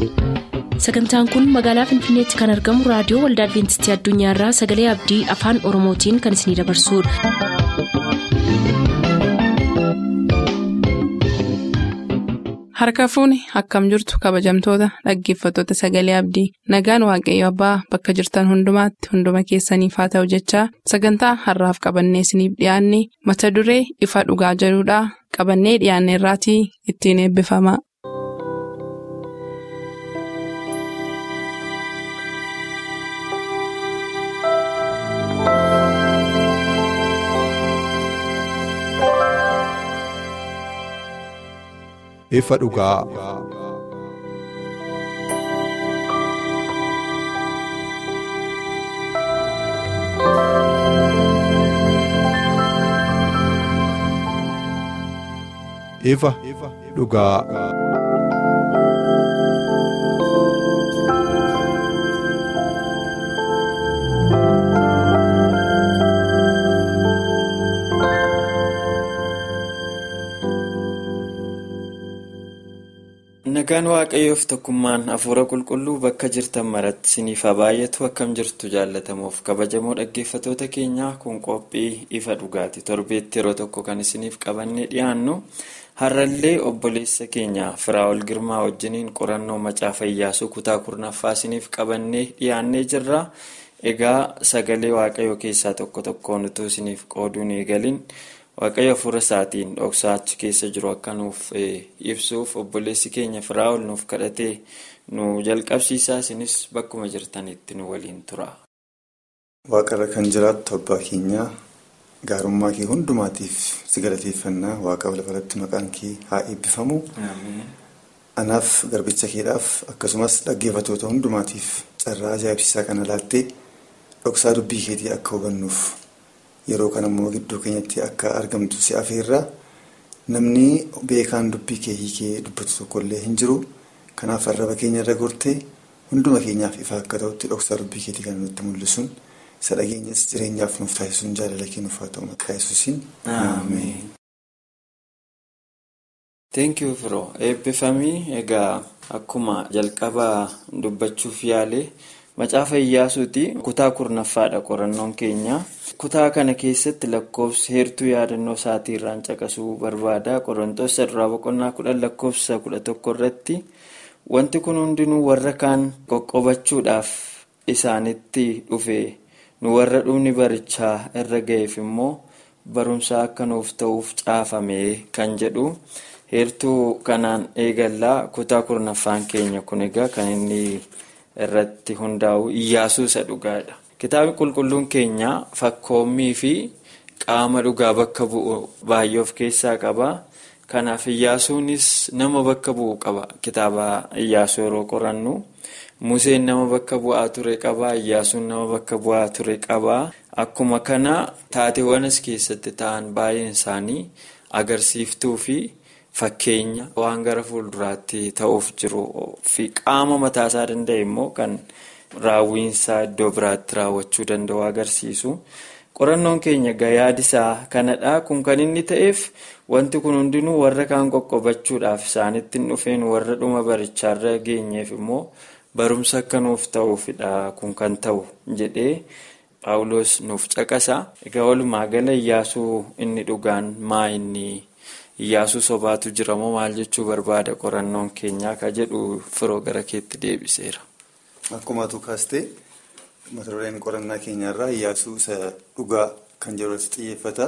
sagantaan kun magaalaa finfinneetti kan argamu raadiyoo waldaa adventistii addunyaarraa sagalee abdii afaan oromootiin kan isinidabarsudha. harka fuuni akkam jirtu kabajamtoota dhaggeeffattoota sagalee abdii nagaan waaqayyo abbaa bakka jirtan hundumaatti hunduma keessaniif haa ta'u jechaa sagantaa harraaf qabannee isiniif dhiyaanne mata duree ifa dhugaa jedhudhaa qabannee dhiyaanne irraatii ittiin eebbifama. ifa dhugaa. ifa dhugaa. nagaan waaqayyoof tokkummaan hafuura qulqulluu bakka jirtan maratti isiniif haa baay'atu akkam jirtu jaallatamuuf kabajamoo dhaggeeffatoota keenyaa kun qophii ifa dhugaati torbeetti yeroo tokko kan isiniif qabannee dhiyaannu har'allee obboleessa keenya firaa'ol girmaa wajjiniin qorannoo macaafa iyyaasuu kutaa kurnaffaa isiniif qabannee dhiyaannee jirra egaa sagalee waaqayyoo keessaa tokko tokkoon utuu isiniif qooduun eegalin. waaqayyo hafuura isaatiin dhoksaa achi keessa jiru akka nuuf ibsuuf obboleessi keenya firaa'ol nuuf kadhatee nu jalqabsiisaa isinis bakkuma jirtanitti nu waliin tura. waaqarra kan jiraattu abbaa keenyaa gaarummaa kee hundumaatiif si galateeffannaa waaqa lafarratti maqaan kee haa eebbifamu. anaaf garbicha keedhaaf akkasumas dhaggeeffatoota hundumaatiif carraa ajaa'ibsiisaa kana laattee dhoksaa dubbii keetii akka hubannuuf. yeroo kana immoo gidduu keenyatti akka argamtu si afeerra namni beekaan dubbii kee hiikee dubbatu tokkollee hin jiru kanaaf arraba keenya irra gortee hunduma keenyaaf ifa akka ta'utti dhoksaa dubbii keetii kan nutti mul'isuun isa dhageenyas jireenyaaf nuuf taasisuun jaalala kennuuf haa ta'u maqaa yesuusiin ameen. Thank you firoo eebbifamii egaa akkuma jalqabaa dubbachuuf yaale. Macaafa Iyyaasuuti kutaa kurnaffaadha qorannoon keenya kutaa kana keessatti lakkoofsa heertuu yaadannoo isaatii irraan caqasuu barbaada qorantoota irraa boqonnaa kudhan lakkoofsa kudha tokko irratti wanti kun hundinuu warra kaan qoqqobachuudhaaf isaanitti dhufe nu warra dhumni barichaa irra ga'eef immoo barumsa akka nuuf ta'uuf caafame kan jedhu heertuu kanaan eegallaa kutaa kurnaffaan keenya kun egaa kan inni. irratti hundaa'u iyyaasuu isa dhugaadha. Kitaabni qulqulluun keenya fakkoommii fi qaama dhugaa bakka bu'u baay'ee of keessaa qaba. Kanaaf iyyaasuunis nama bakka bu'u qaba. Kitaaba iyyaasuu yeroo qorannu Museen nama bakka bu'aa ture qaba. Iyyaasuun nama bakka bu'aa ture qaba. Akkuma kana taateewwan as keessatti ta'an baay'een isaanii agarsiiftuu fi. Fakkeenya waan gara fuulduraatti ta'uuf jiru fi qaama mataasaa danda'e immoo kan raawwiinsaa iddoo biraatti raawwachuu danda'u agarsiisu. Qorannoon keenya yaadisaa kanadha. Kun kan inni ta'eef wanti kun hundinuu warra kaan qoqqobachuudhaaf isaanitti hin dhufeen warra dhuma barichaarra geenyeef immoo barumsa akka nuuf ta'uufidha kun kan ta'u jedhee Paawuloos nuuf caqasa. Egaa walumaa gala iyyaasuu inni dhugaan maa inni. Iyyaasuu sobaatu jira moo maal jechuu barbaada qorannoon keenyaa ka jedhu firoo gara keetti deebiseera. Akkuma atu kaastee mata dureen qorannaa keenyarraa iyyaasuu isa dhugaa kan jedhu xiyyeeffata.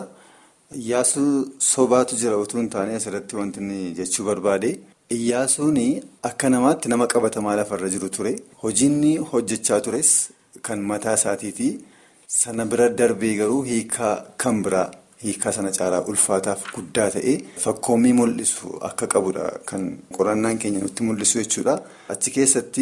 Iyyaasuu sobaatu jira utuu hin taane asirratti wanti inni jechuu barbaade. Iyyaasuun akka namaatti nama qabatamaa lafarra jiru ture. Hojiinni hojjechaa tures kan mataa isaatiiti. Sana bira darbee garuu hiikaa kan biraa. Hiikaa sana caalaa ulfaataaf guddaa ta'e fakkoommii mul'isu akka qabudha kan qorannaan keenya nutti mul'isu jechuudha. Achi keessatti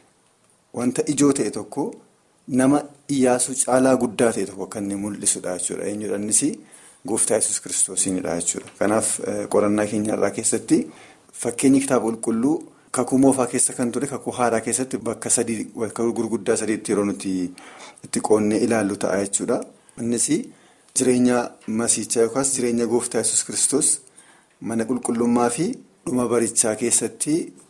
wanta ijoo ta'e tokko nama iyyaasuu caalaa guddaa ta'e tokko kan inni mul'isudha jechuudha. Eenyudha innis gooftaa yesus kiristoosiinidha jechuudha. Kanaaf qorannaa keenyarraa keessatti fakkeenyi kitaaba qulqulluu kakuu moofaa keessa kan ture kakuu haaraa keessatti bakka sadii bakka gurguddaa sadiitti yeroo nuti itti qoonnee ilaallu ta'a jechuudha. Innis. Jireenya masiichaa yookaas jireenya gooftaa yesus kristos mana qulqullummaa fi dhuma barichaa keessatti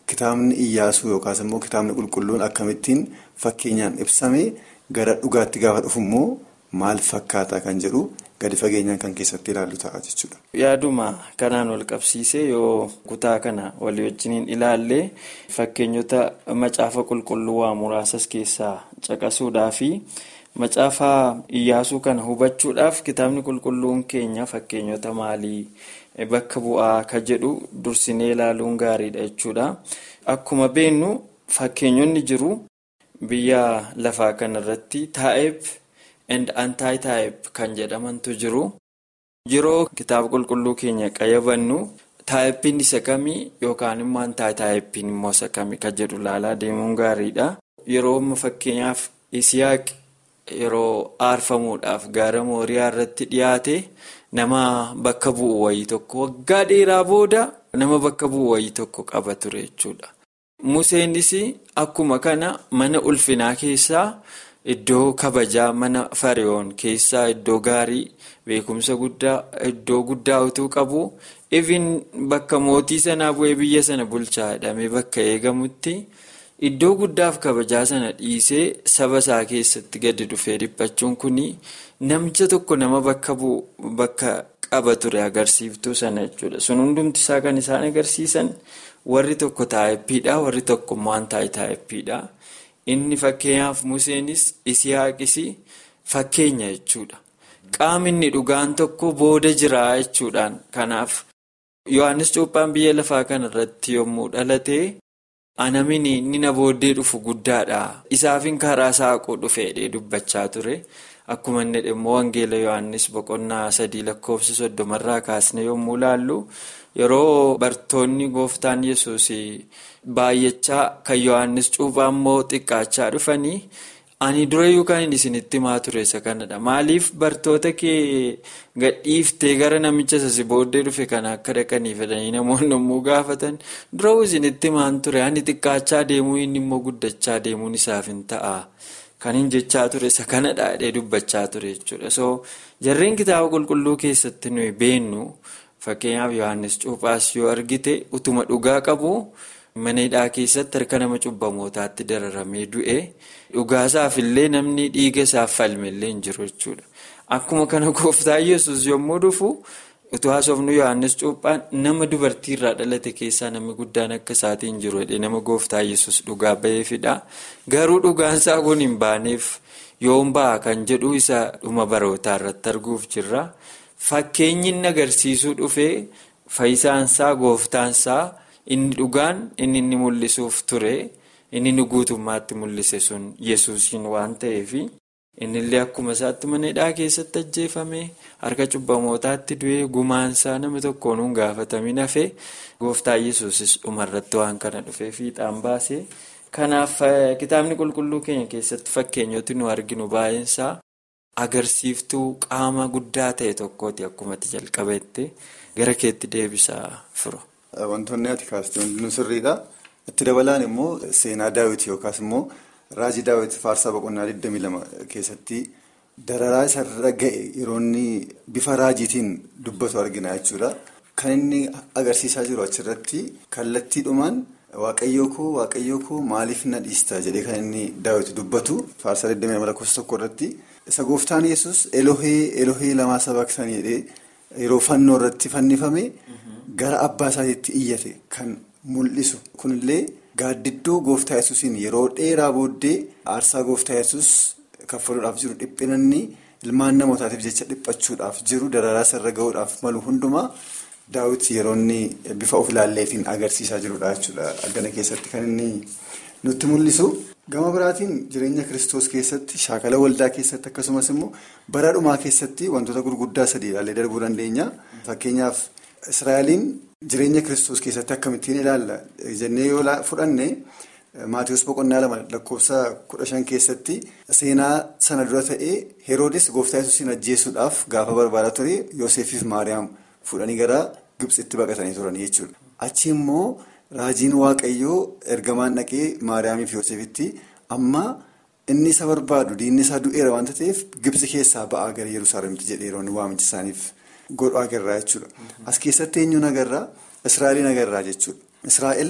kitaabni Iyyaasuu yookaas immoo kitaabni qulqulluun akkamittiin fakkeenyaan ibsame gara dhugaatti gaafa dhufu immoo maal fakkaata kan jedhu gadi fageenyaan kan keessatti ilaallu ta'a jechuudha. Yaaduma kanaan wal qabsiisee yoo kutaa kana walii wajjiniin ilaalle fakkeenyota macaafa qulqulluu waa muraasas keessaa caqasuudhaafi macaafa iyyaasuu kana hubachuudhaaf kitaabni qulqulluun keenya fakkeenyota maalii bakka bu'aa ka jedhu dursinee ilaaluun gaariidha jechuudha. Akkuma beennu fakkeenyonni jiru biyya lafaa kanarratti taa'eef. and anti-type kan jedhamantu jiru yeroo kitaaba qulqulluu keenya qayyabannu taayippiin isa kamii yookaan immoo anti-typein immoo isa kamii kan jedhu laalaa deemuun gaariidha yeroo fakkeenyaaf isiyaaq yeroo aarfamuudhaaf gaara mooriyaa irratti dhiyaate nama bakka bu'u wayii tokko waggaa dheeraa booda nama bakka bu'u wayii tokko qaba ture jechuudha museenis akkuma kana mana ulfinaa keessaa. Iddoo kabajaa mana fariyoon keessaa iddoo gaarii beekumsa guddaa iddoo guddaa utuu qabu even bakka mootii sanaa bu'ee biyya sana bulchaa jedhamee bakka eegamutti iddoo guddaaf kabajaa sana dhiisee saba isaa keessatti gadi dhufee dhiphachuun kuni namicha tokko nama bakka bu'u bakka qaba ture agarsiiftuu sana jechuudha sun hundumti isaa kan isaan agarsiisan warri tokko taa'eppiidha warri tokko immoo antaa'e taa'eppiidha. Inni fakkeenyaaf Museenis Isihaaqis fakkeenya jechuudha. Qaamni dhugaan tokko booda jira jechuudhaan. Kanaaf Yohaannis Cuuphaan biyya lafaa kanarratti yommuu dhalate anamin inni na booddee dhufu guddaadha. Isaafin karaa saaquu dhufeedhee dubbachaa ture. Akkuma inni immoo Wangeela Yohaannis boqonnaa sadii lakkoofsa soddomarraa kaasne yommuu laallu yeroo bartoonni gooftaan yesus baay'achaa kan Yohaannis cuuphaa immoo xiqqaachaa dhufanii ani durayyuu kan isinitti himaa ture isa kanadha. Maaliif bartoota kee gadhiiftee gara namicha isa booddee dhufe kana akka dhaqanii fedhanii namoonni yommuu gaafatan durayyuu isinitti himaan ture ani xiqqaachaa deemuu inni immoo guddachaa deemuun isaaf hin ta'a. Kan hin jechaa ture isa kanadha jedhee dubbachaa ture jechuudha. So jarreen kitaaba qulqulluu keessatti nuyi beennu fakkeenyaaf Yohaannis Cuuphaas yoo argite utuma dhugaa qabu mana hidhaa keessatti harka nama cubbamootaatti dararamee du'e dhugaasaaf illee namni dhiiga isaaf falmellee hin jiru jechuudha. Akkuma kana gooftaa yesus yommuu dhufu utuu haasofnu Yohaannis Cuuphaan nama dubartiirraa dhalate keessaa namni guddaan akka isaatiin hin jiru nama gooftaa yesus dhugaa ba'eefidha. Garuu dhugaansaa kun hin baaneef yoom ba'a kan jedhu isa dhuma barootaa irratti arguuf jirra. Fakkeenyi inni agarsiisuu dhufee faayisaansaa gooftaansaa inni dhugaan inni inni mul'isuuf ture inni inni guutummaatti mul'ise sun yesuusiin waan ta'eef innillee akkuma isaatti mana hidhaa keessatti ajjeefame harka cubbamootaatti du'ee gumaansaa nama tokkoon hin gaafatamin hafe gooftaa yesuusis dhumarratti waan kana dhufee fiixaan baase. Kanaaf kitaabni qulqulluu keenya keessatti fakkeenyoti nu arginu baay'eensaa. Agarsiiftuu qaama guddaa ta'e tokkooti akkumatti jalqabeette gara keetti deebisaa firu. Wantoonni ati kaastee hundinuu sirriidha. Itti dabalaan immoo seenaa daawwitii yookaas immoo raajii daawwitii faarsaa boqonnaa 22 keessatti dararaa isarra ga'e yeroo inni bifa raajiitiin dubbatu argina jechuudha. Kan inni agarsiisaa jiru achirratti kallattiidhumaan waaqayyoo koo waaqayyoo koo maaliif na dhiista jedhee kan inni daawwitii dubbatu faarsaa 22 lakkoofsa tokko irratti. Isa gooftaan yesus elohee elohee lamaa sabaqsanii jedhee yeroo fannoo irratti fannifame gara abbaa isaatiitti iyyate kan mul'isu kunillee gaaddidduu gooftaa yesusiin yeroo dheeraa booddee aarsaa gooftaa yesus kaffaluudhaaf jiru dhiphinanni ilmaan namootaatiif jecha dhiphachuudhaaf jiru dararaa irra gahuudhaaf malu hundumaa daawwitii yeroo inni bifa of ilaalleetiin agarsiisaa jirudha jechuudha addana keessatti kan inni nutti mul'isu. Gama biraatiin jireenya kiristoos keessatti shaakala waldaa keessatti akkasumas immoo bara dhumaa keessatti wantoota gurguddaa sadii ilaallee darbuu dandeenya. Fakkeenyaaf Israa'eliin jireenya kiristoos keessatti akkamittiin ilaalla jennee yoo fudhanne Maatiyus boqonnaa lama lakkoofsa kudha shan keessatti seenaa sana dura ta'ee Heroodis gooftaa yesuusiin ajjeesuudhaaf gaafa barbaadaa ture Yoosefiif Maariyaam fudhanii gara Gibxitti baqatanii turan jechuudha. Achi immoo. Raajiin waaqayyoo ergamaan dhaqee Maariyaamiif Yoosefitti amma inni isa barbaadu diinni isaa du'eera waanta ta'eef Gibxi keessaa ba'aa gara Yerusaalemitti jedhee yeroo waamichi isaaniif godhu agarraa jechuudha. As keessatti eenyuun agarraa? Israa'eliin agarraa jechuudha. Israa'el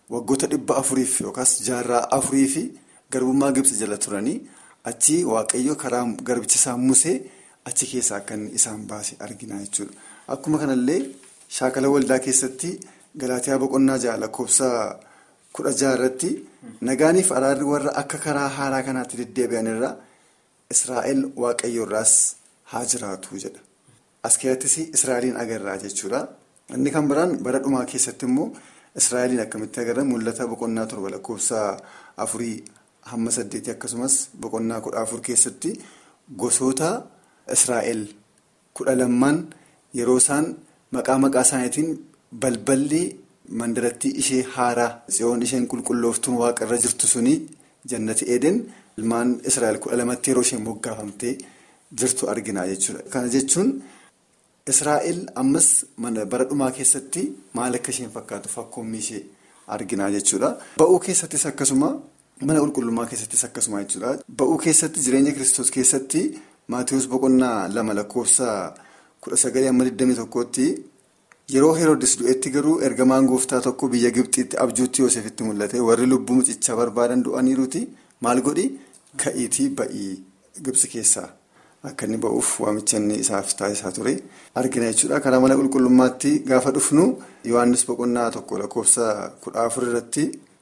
waggoota dhibba afuriif yookaas jaarraa afurii fi garbummaa Gibsi jala turanii achi waaqayyo karaa garbicha isaa Musee achi keessaa akka inni isaan baase argina jechuudha. Akkuma kanallee shaakala waldaa keessatti galaatiyaa boqonnaa ja'a lakkoofsa kudha jaha irratti nagaaniif araarri warra akka karaa haaraa kanaatti deddeebi'an irraa Israa'el waaqayyo irraas haa jiraatu jedha. As keessattis Israa'eliin agarraa jechuudha. Inni kan biraan bara dhumaa keessatti immoo Israa'eliin akkamitti agarra mul'ata boqonnaa torba lakkoofsa afurii hamma saddeetii akkasumas boqonnaa kudha afur keessatti gosoota Israa'el kudha lamman yeroo isaan maqaa maqaa isaaniitiin balballi mandarattii ishee haaraa tsiyoon isheen qulqullooftuun waaqarra jirtu suni jannati eeden ilmaan Israa'el kudha lamatti yeroo isheen moggaafamtee jirtu argina jechuudha. Kana jechuun Israa'el ammas bara dhumaa keessatti maal akka isheen fakkaatu fakkoommi ishee argina jechuudha. Ba'uu keessattis akkasuma mana qulqullummaa keessattis akkasuma jechuudha. Ba'uu keessatti jireenya kiristoos keessatti Maatiyus boqonnaa lama lakkoofsa kudha sagalee amma 21tti yeroo Heroodis du'etti garuu ergamaan gooftaa tokko biyya Gibxiitti abjuutti Yoosefitti mul'ate warri lubbuu mucichaa barbaadan du'aniiruuti maal godhi ka'iitii ba'ii Gibxi keessaa. Akka inni ba'uuf waamicha inni isaaf taasisaa ture argina jechuudha. Karaa mana qulqullummaatti gaafa dhufnu Yohaannis boqonnaa tokko lakkoofsa kudha afur irratti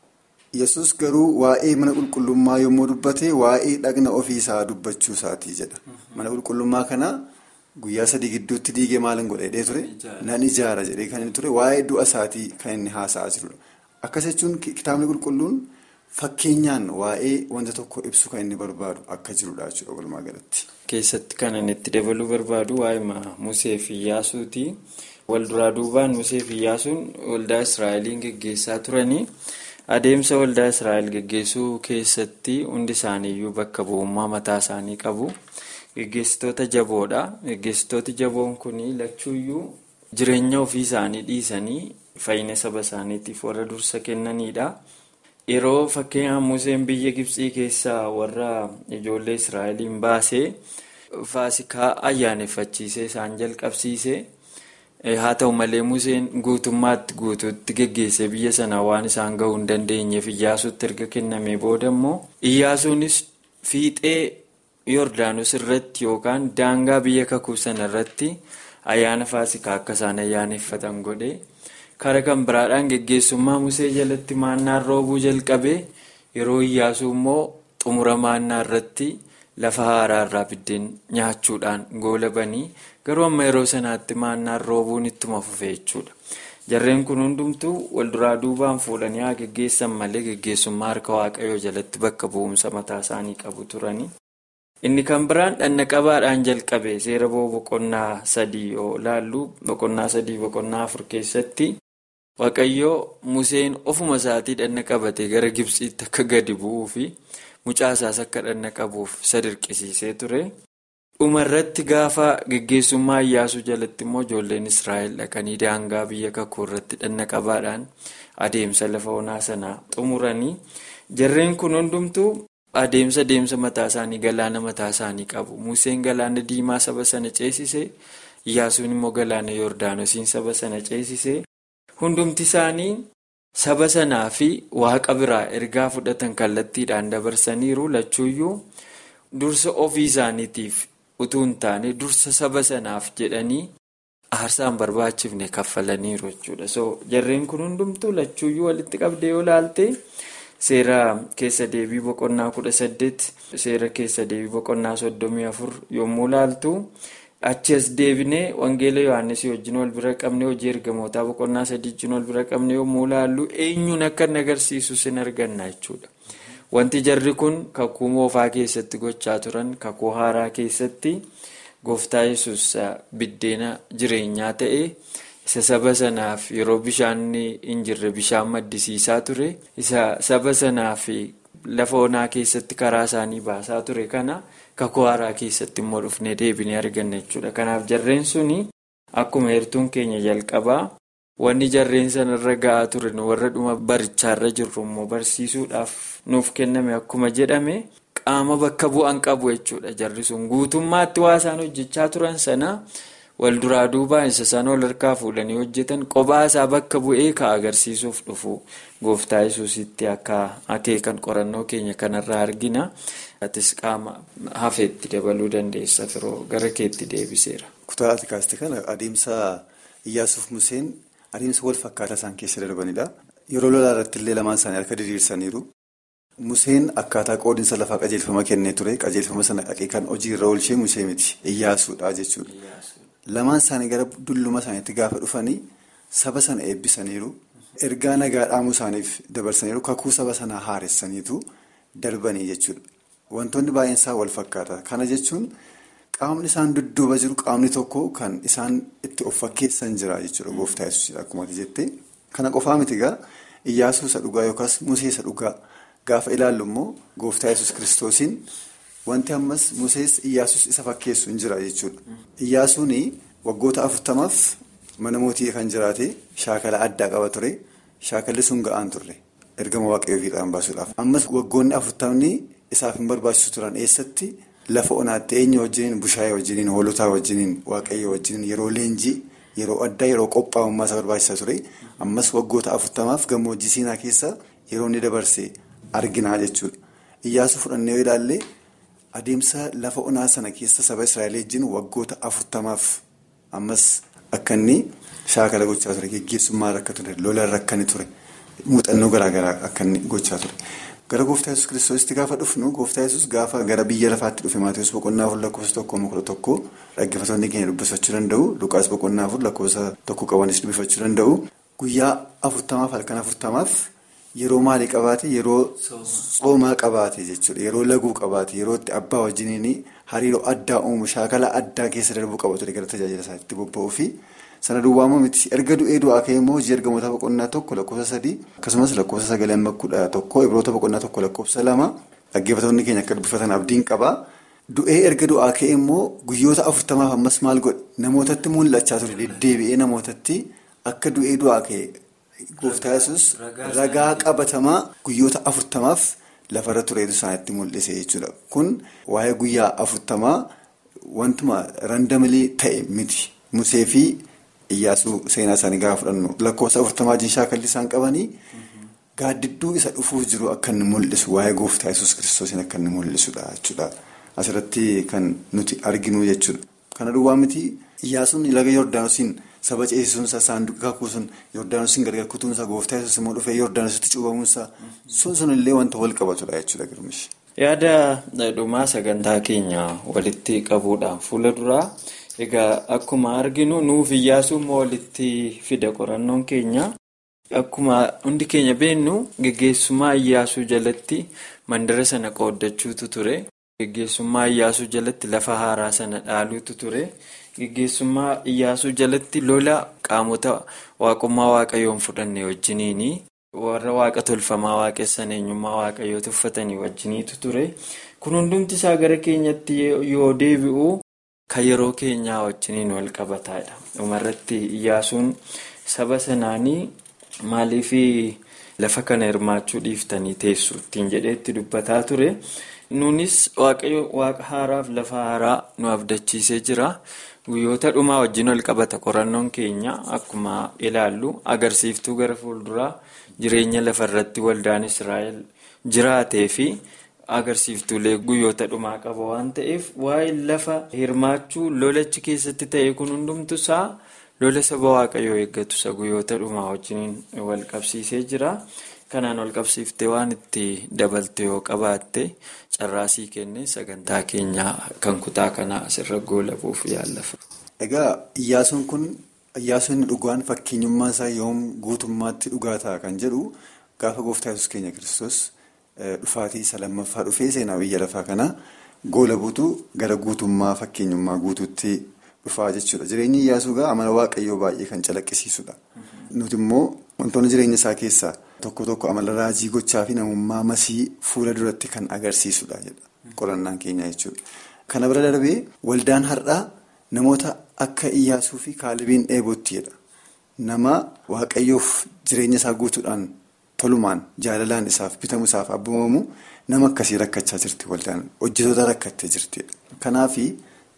Yesus garuu waa'ee mana qulqullummaa yommuu dubbate waa'ee dhagna ofiisaa dubbachuu isaatii jedha. Mana qulqullummaa kana guyyaa sadii gidduutti diigee maalin godhee ture nan ijaara jedhee kan inni ture waa'ee du'a isaatii kan inni haasa'aa jirudha. Akkas jechuun kitaabni qulqulluun fakkeenyaan waa'ee wanta tokko ibsu kan inni barbaadu akka jirudha jechuudha walumaa galatti. Keessatti kan inni itti dabaluu barbaadu waa'ee Musee fi Iyyaasuuti. Walduraa duubaan Musee fi Iyyaasuun waldaa Israa'eliin geggeessaa turanii adeemsa waldaa Israa'el geggeessuu keessatti hundi isaaniiyyuu bakka bu'ummaa mataa isaanii qabu. Geggeessitoota jaboodha. Geggeessitooti jaboon kun lachuuyyuu jireenya ofii isaanii dhiisanii fayyina saba isaaniitiif warra dursa kennanidha. Yeroo fakkeenyaaf Museen biyya Gibxii keessaa warra ijoollee Israa'eliin baasee faasikaa ayyaaneffachiisee isaan jalqabsiise. Haa ta'u malee Museen guutummaatti guutuutti geggeessee biyya sana waan isaan gahuu hin dandeenyeef Iyyaasuutti erga kennamee booda immoo Iyyaasuunis fiixee Yordaanos irratti yookaan daangaa biyya kakuu sana irratti ayyaana faasikaa akka isaan ayyaaneffatan godhe. Kara kan biraadhaan geggeessummaa Musee jalatti maannaan roobuu jalqabee yeroo Iyyaasuu immoo xumura maannaa irratti lafa haaraa irraa biddeen nyaachuudhaan goolabanii garuu amma yeroo sanaatti maannaan roobuun ittuma fufe jechuudha. Jarreen kun hundumtuu walduraa duubaan fuudhanii haa geggeessan malee geggeessummaa harka waaqayyoo jalatti bakka bu'umsa mataa isaanii qabu turani. Inni kan biraan dhanna qabaadhaan jalqabe seera ba'uu boqonnaa sadii yoo laallu boqonnaa sadii boqonnaa afur keessatti. Waaqayyoo Museen ofuma isaatii dhanna qabatee gara Gibxiitti akka gadi bu'uu fi mucaasaas akka dhanna qabuuf isa dirqisiisee ture. Dhuma irratti gaafa geggeessummaa Iyyaasuu jalatti immoo ijoolleen Israa'el dhaqanii daangaa biyya kakuu irratti dhanna qabaadhaan adeemsa lafa onaa sanaa xumuranii jarreen kun hundumtuu adeemsa deemsa mataa isaanii galaana mataa isaanii qabu. Museen galaana diimaa saba sana ceesise Iyyaasuun immoo galaana Yordaanosiin saba sana ceesise. Hundumti isaanii saba sanaa fi waaqa biraa ergaa fudhatan kallattiidhaan dabarsaniiru lachuuyyuu dursa ofii isaaniitiif utuu hin taane dursa saba sanaaf jedhanii aarsaan barbaachifne kaffalaniiru jechuudha. So jarreen kun hundumtuu lachuuyyuu walitti qabdee yoo laalte seera keessa deebii boqonnaa kudha saddeet seera keessa deebii boqonnaa soddomii afur yommuu laaltu. achi as deebinee wangeela yohaannis wajjin wal bira qabne hojii ergamootaa boqonnaa sadii wajjin wal bira qabne yommuu laallu eenyuun akka inni agarsiisu sin arganna jechuudha. Wanti jarri kun kakuu moofaa keessatti gochaa turan kakuu haaraa keessatti gooftaa yesus biddeena jireenyaa ta'e isa saba sanaaf yeroo bishaan hin jirre bishaan maddisiisaa ture isa saba sanaaf lafa onaa keessatti karaa isaanii baasaa ture kana. kakuu haaraa keessatti immoo dhufnee deebinee arganna jechuudha. Kanaaf jarreen suni akkuma heertuun keenya jalqabaa wanni jarreen sanarra ga'aa turan warra dhuma barichaarra jirru immoo barsiisuudhaaf nuuf kenname akkuma jedhame qaama bakka bu'an qabu jechuudha jarri sun guutummaatti waa isaan hojjechaa turan sana wal duraa duubaan isa sana wal harkaa fuudhanii hojjetan kophaa isaa bakka bu'ee ka agarsiisuuf dhufu gooftaa yesuusitti akka akeekan qorannoo keenya kanarraa argina. Atis qaama hafeetti dabaluu dandeessa firoo gara keetti deebiseera. Kutaa ati kaaste kana adeemsa Iyyaasuuf Museen adeemsa wal fakkaataa isaan keessa darbanidha. Yeroo lolaa irratti illee lamaan isaanii harka diriirsaniiru. Museen akkaataa qoodinsa lafaa qajeelfama kennee ture. Qajeelfama sana kan hojiirra oolchee Musee miti. Iyyaasuudha jechuudha. Lamaan isaanii gara dulluma isaaniitti gaafa dhufanii saba sana eebbisaniiru. Ergaa nagaa dhaamuu isaaniif dabarsaniiru. Kakuu saba sanaa haaressaniitu darbanii jechuudha. Wantoonni baay'een isaa wal fakkaata. Kana jechuun qaamni isaan dudduuba jiru qaamni tokko kan isaan itti of fakkeessan jira jechuudha. Gooftaa yesuusidha akkuma jettee. Kana qofaa miti egaa Iyyaasuu isa dhugaa yookaas Musee isa dhugaa gaafa ilaallu immoo gooftaa yesus kiristoosiin wanti ammas Musees Iyyaasuus isa fakkeessu hin jira jechuudha. Iyyaasuun waggoota afurtamaaf mana mootii kan jiraate shaakala addaa qaba ture. Shaakalli sun ga'aan turre ergama waaqayyoo fiixaan baasuudhaaf. Ammas waggoonni afurtamni isaaf hin barbaachisu turan eessatti lafa onaatti eenyu wajjiniin bushaayee wajjiniin hoolotaa wajjiniin waaqayyoo wajjiniin yeroo leenjii. Yeroo addaa yeroo qophaa'ummaa isa barbaachisa ture ammas waggoota afurtamaaf gammoojjii siinaa keessa yeroo inni dabarse arginaa jechuudha. Iyyaasuu fudhannee yoo ilaalle adeemsa lafa onaa sana keessa saba Israa'el wajjin waggoota afurtamaaf ammas akka inni shaakala gochaa ture geggeessummaa akka ture lolaan akka inni ture muuxannoo garaagaraa akka inni gochaa ture. Gara gooftaa yesus kiristoositti gaafa dhufnu gooftaa yesus gaafa gara biyya lafaatti dhufe Maatiyus boqonnaa afur lakkoofsa tokkoo kudha tokko dhaggeeffattoonni keenya dubbifachuu danda'u. Luqaas boqonnaa afur lakkoofsa tokko qabanis dubbifachuu danda'u. Guyyaa afurtamaaf halkan afurtamaaf yeroo maalii qabaate yeroo soomaa qabaate jechuudha. Yeroo laguu qabaate yeroo itti abbaa wajjiniin hariiroo addaa uumu shaakala addaa keessa darbuu qabatu gara tajaajila isaatti bobba'uu fi sana duwwaa miti erga du'ee du'aa ka'ee immoo hojii ergamoota boqonnaa tokko lakkoofsa sadii akkasumas lakkoofsa sagalee amma kudha tokko ibroota boqonnaa tokko lakkoofsa lama dhaggeeffattoonni keenya akka dubbifatan abdiin qaba. Du'ee erga du'aa ka'ee immoo guyyoota afurtamaaf ammas maal godhe namootatti mul'achaa ture deddeebi'ee namootatti akka du'ee du'aa ka'e gooftaa yesus ragaa qabatamaa guyyoota afurtamaaf lafarra tureetu isaanitti mul'ise jechuudha. Kun waa'ee guyyaa afurtamaa wantuma randamilii ta'e miti. Musee fi Iyyaasuu seenaa isaanii gaafa fudhannu lakkoofsa afurtamaa wajjin shaakalli isaan qabanii gaaddidduu isa dhufuuf jiru akka inni mul'isu waa'ee gooftaa yesus kiristoosiin akka inni mul'isudha jechuudha. Asirratti kan nuti arginu jechuudha. Kana duwwaa miti Iyyaasuun laga Yordaanosiin saba ceesisuunsa saanduqa kakuu sun Yordaanosiin gargar kutuunsa gooftaa yesus immoo dhufee Yordaanositti cuubamuunsa sun sunillee wanta wal qabatudha jechuudha girmishi. Yaada dhumaa sagantaa keenya walitti qabuudhaan fuula duraa. Egaa akkuma arginu nuuf Iyyaasuun walitti fida qorannoon keenya akkuma hundi keenya beennu geggeessummaa Iyyaasuu jalatti mandara sana qooddachuutu ture. Geggeessummaa Iyyaasuu jalatti lafa haaraa sana dhaaluutu ture. Geggeessummaa Iyyaasuu jalatti lola qaamota waaqummaa waaqayyoon fudhanne wajjiniini. Warra waaqa tolfamaa waaqessan eenyummaa waaqayyoo tuffatanii wajjiniitu ture. Kun hundumti isaa gara keenyatti yoo deebi'u. Kan yeroo keenyaa wajjiniin wal qabataadha. Dhumarratti Iyyaasuun saba sanaanii maaliif lafa kana hirmaachuu dhiiftanii teessu ittiin jedheetti dubbataa ture. Nunis waaqa haaraaf lafa haaraa nu abdachiisee jira. Guyyoota dhumaa wajjin wal qabata qorannoon keenya akkuma ilaallu agarsiiftuu gara fuulduraa jireenya lafarratti waldaan Israa'el jiraatee fi. agarsiiftuulee guyyoota dhumaa qaba waan ta'eef waa'ee lafa hirmaachuu lolachi keessatti ta'e kun hundumtu isaa lola saba waaqayyoo eeggatu isa guyyoota dhumaa wajjin wal qabsiisee jira. Kanaan wal qabsiiftee waan itti dabalte yoo qabaatte carraasii kenne sagantaa keenyaa kan kutaa kanaa asirra goolabuuf yaallafa. Egaa Iyyaasuun kun Iyyaasuun dhugaan fakkeenyummaa isaa yoom guutummaatti dhugaa ta'a kan jedhu gaafa gooftaa yesus keenya kiristoos. Dhufaatii isa lammaffaa dhufee seenaa biyya lafaa kana goola buutu gara guutummaa fakkeenyummaa guutuutti dhufaa jechuudha. Jireenyi Iyyaasuu gaa amala waaqayyoo baay'ee kan calaqqisiisudha. Nuti immoo wantoonni jireenya isaa keessaa tokko tokko amala raajii gochaa fi namummaa masii fuula duratti kan agarsiisudha jedha qorannaan keenya jechuudha. Kana bira darbee waldaan har'aa namoota akka Iyyaasuu fi kaalibiin dheebootti jedha. Nama waaqayyoof jireenya isaa guutuudhaan. Tolumaan jaalalaan isaaf bitamu isaaf abboomamu nama akkasii rakkachaa jirti waldaan hojjetoota rakkattee jirti. Kanaaf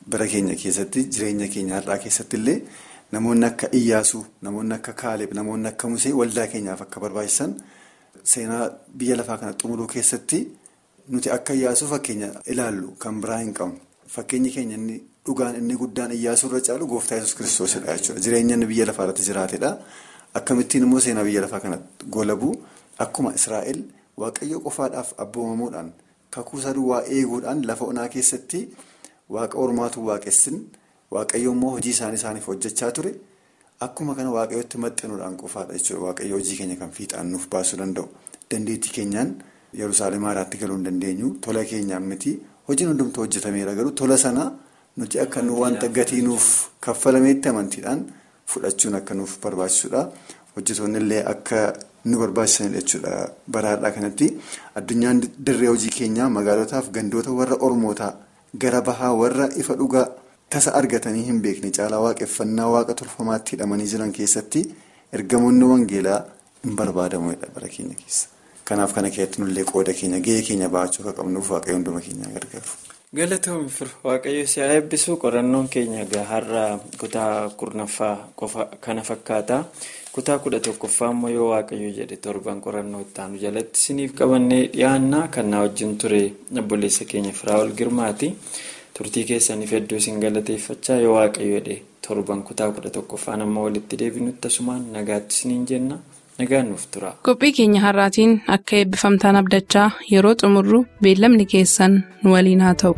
bara keenya keessatti jireenya keenya har'aa keessatti illee namoonni akka Iyyaasuu namoonni akka Kaaleb namoonni akka Musee waldaa keenyaaf akka barbaachisan seenaa biyya lafaa kana xumuruu keessatti nuti akka Iyyaasuu fakkeenya ilaallu kan biraa hin qabnu fakkeenyi keenya inni dhugaan inni guddaan Iyyaasuu irra caalu gooftaa yesus kiristoosidha jechuudha jireenya inni biyya lafaa irratti jiraatedha akkamittiin immoo seenaa biyya lafaa kana golabuu akkuma Israa'el waaqayyo qofaadhaaf abboomamuudhaan kakuu duwwaa eeguudhaan lafa onaa keessatti waaqa ormaatu waaqessin waaqayyo immoo hojii isaanii isaaniif hojjechaa ture akkuma kana waaqayyotti maxxanuudhaan qofaadha jechuudha waaqayyo hojii keenya kan fiixaan nuuf baasuu danda'u dandeettii keenyaan yerusaalem haaraatti galuu hin dandeenyu tola keenyaan miti hojiin hundumtuu hojjetameera garuu tola sana nuti akka nu wanta gatii nuuf kaffalameetti amantiidhaan fudhachuun akka nuuf barbaachisuudha hojjetoonni illee akka. nu barbaachisanidha jechuudha baraadhaa kanatti addunyaan dirree hojii keenyaa magaalotaaf gandoota warra ormootaa gara bahaa warra ifa dhugaa tasa argatanii hin beekne caalaa waaqeffannaa waaqa tolfamaatti hidhamanii jiran keessatti ergamoonni wangeelaa hin barbaadamudha bara keenya keessa kanaaf kana keessatti nullee qooda keenya gahee keenya ba'achuu akka qabnuuf waaqayyo hunduma keenyaa gargaaru. galatoomii fir waaqayyo si haa eebbisu qorannoon keenya har'a kutaa kurnaffaa qofa kana fakkaata. kutaa kudha tokkoffaa immoo yoo waaqayyo jedhe torban qorannoo ittaanu jalatti isiniif qabannee dhiyaannaa kan na wajjin ture obboleessa keenya firaa'ol girmaati turtii keessaniif hedduu isin galateeffachaa yoo waaqayyo jedhe torban kutaa kudha tokkoffaan amma walitti deebinutti asumaan nagaatti isiniin jenna nagaan nuuf tura. qophii keenya har'aatiin akka eebbifamtaan abdachaa yeroo xumurru beellamni keessan nu waliin haa ta'u.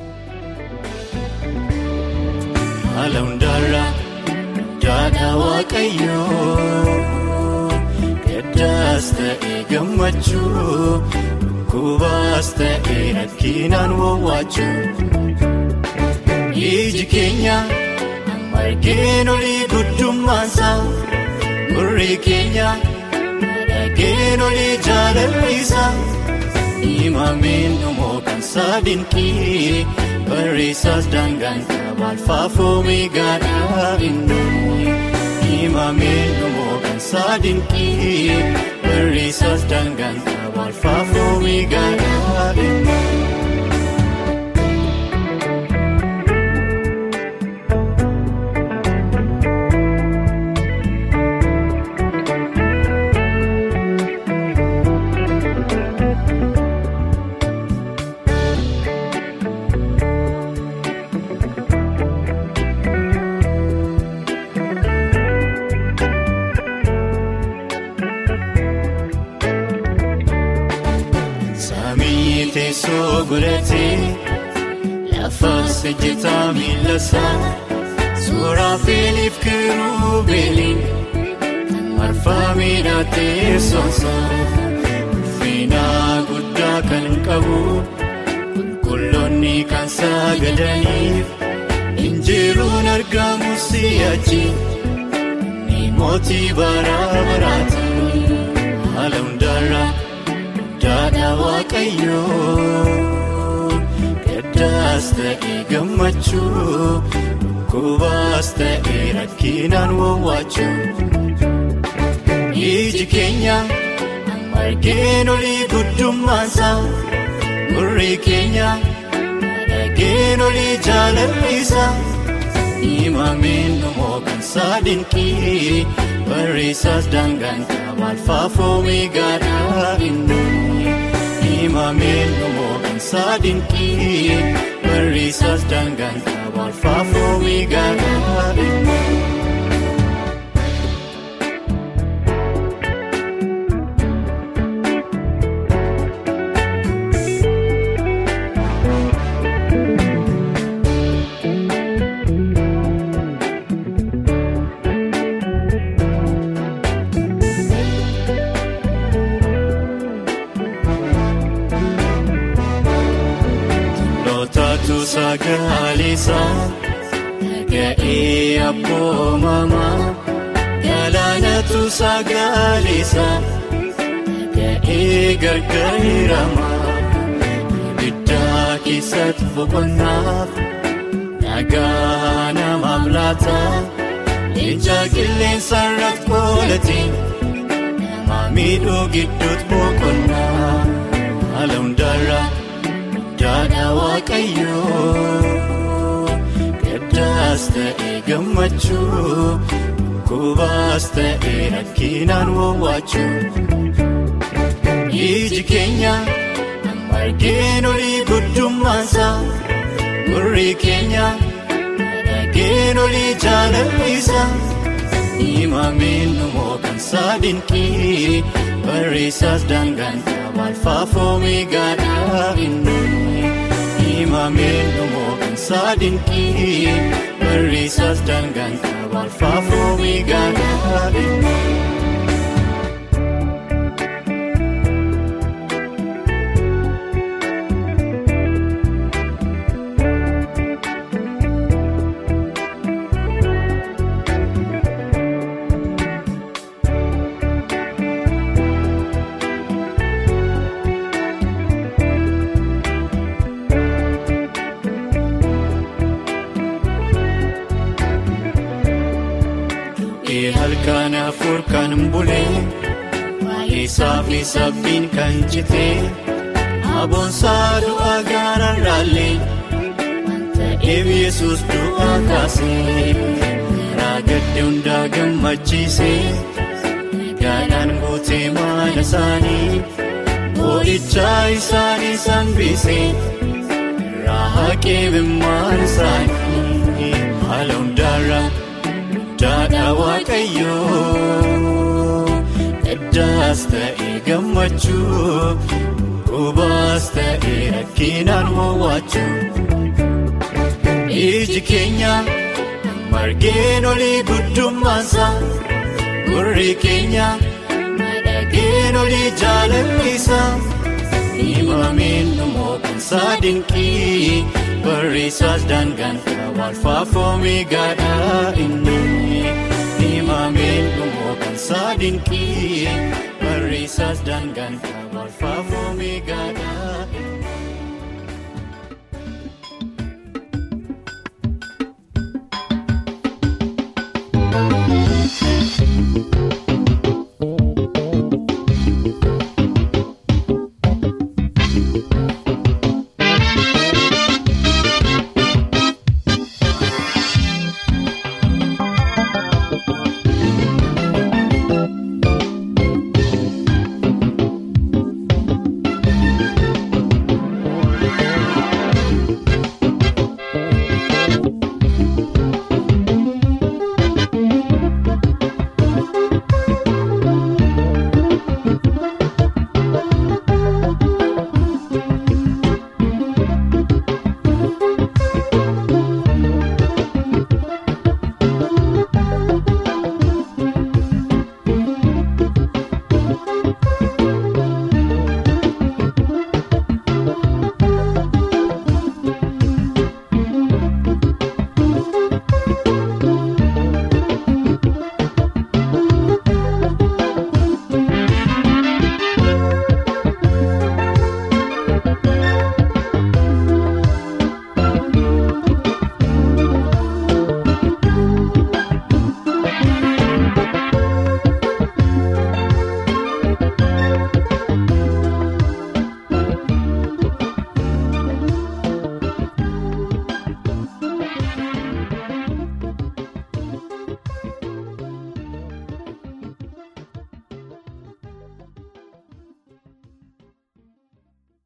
Gaddaas ta'ee gammachuu dhukkubaas ta'ee rakkinaan wawwaachuu iji keenya margeen olii guddummaansaa gurri keenya dhageen olii jaalallisaa himameen dhumoo kan saadinqii barreessaas daangaan qabaal faafomee gaadhaa inni. Himameen dhumoo kan saadinqii barreessaas daangaan qabaal faafomee gaadhaa inni. Teessoo godhatee lafaas ejjetaa miilasaa suuraa feeliif kirubeeliin marfaa miidhaa teessoonsaa ulfinaa guddaa kan qabu qulqulloonni kan sagadaniif injiruun argamu si'achi ni mootii bara baraati haala hundaarraa. Daadhaa waaqayyoo gaddaas ta'ee gammachuu dhukkubaas ta'ee rakkinaan wawwaachuu iji keenya margeen olii guddummaansaa gurri keenya dhageen olii jaalallisaa himameen dhumoo kan saadinqii barreessaas daangaan qabaal faafomee gaadhaa inni. Himameen dhumoo kan saadinqii barreessaas daangaan qabaal faafomee gaadhaa inni. Sagaleessaa dhaga'ee abboomamaa galaanatu sagaleessaa dhaga'ee gargaaramaa ibiddaa keessatti boqonnaaf nagaa namaaf laata leenca qilleensa irratti qoolate nama miidhuu gidduutti boqonnaa haala hundaarraa. Daadhaa waaqayyoo gaddaas ta'e gammachuu kubaas ta'e rakkinaan wawwaachuu iji keenya margeen olii guddummaansaa gurri keenya dhageen olii jaalallisaa himameen numoo kan saadinqii barreessaas daangaan qabaal faafoomee gaadhaa inni himameen numoo kan saadinqii barreessaas daangaan qabaal faafoomee gaadhaa inni. halkan afur kan bulee baay'isaa fi sabbiin kan citee aboonsaa du'a gaararraallee ta'eef yesus du'a kaasee raagadde hundaa gammachiisee gaadhaan guutee maana isaanii boo'ichaa isaanii sanbisee irraa haqee bimmaan isaanii haala hundaarraa. Daadhaa waaqayyoo gaddaas ta'e gammachuu kubaas ta'e rakkinaan wawwaachuu iji keenya margeen olii guddummaansaa gurri keenya dhageen olii jaalallisaa himameen numoo kan saadinqii barreessaas daangaan qabaal faafoomee gaadhaa inni. himameen numoo kan saadinqii barreessaas daangaan qabaal faafoomee gaadhaa.